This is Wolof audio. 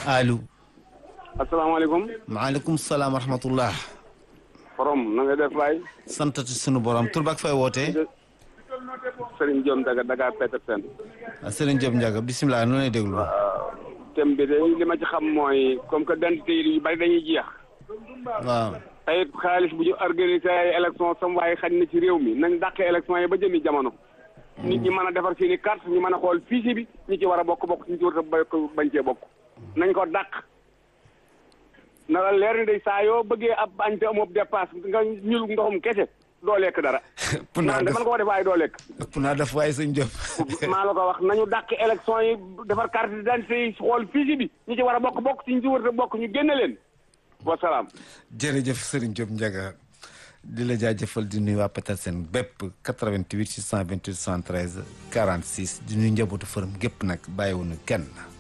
allo. asalaamaaleykum. maaleykum salaam wa rahmatullah. forom na nga def waay. santati sunu borom tur bak fay wootee. Serigne Diom Daga Daga Petersen. Serigne Diop Ndiaga bisimilah nu lay déglu. thème bi de li ma ci xam mooy comme que dentité yi yu bari dañuy jeex. waaw. tey xaalis bu ñu organisé ay élection sam waaye xañ na ci réew mi nañ dàqee élection yi ba jëmi jamono. nit ñi mën a defar seen i carte ñu mën a xool fichier bi ñi ci war a bokk bokk ñi ci war a bokk bañ cee bokk. nañ ko dàq. na la leer ni day saa yoo bëggee ab añ te amoo dépasse nga ñul ndoxum kese doo lekk dara. ëpp naa naan de def mën nga ko def waaye doo lekk. ëpp naa def waaye sëñ Diop. maa la ko wax nañu dàq élection yi defar carte d'identité yi xool fichier bi ñi ci war a bokk bokk ci ñi ci war a bokk ñu génne leen wasalaam. jërëjëf Serigne Diop Ndiaga di la jaajëfal di nuyu waa Petersen bépp 88 628 113 46 di nuyu njabootu fërëm gépp nag bàyyiwuñu kenn.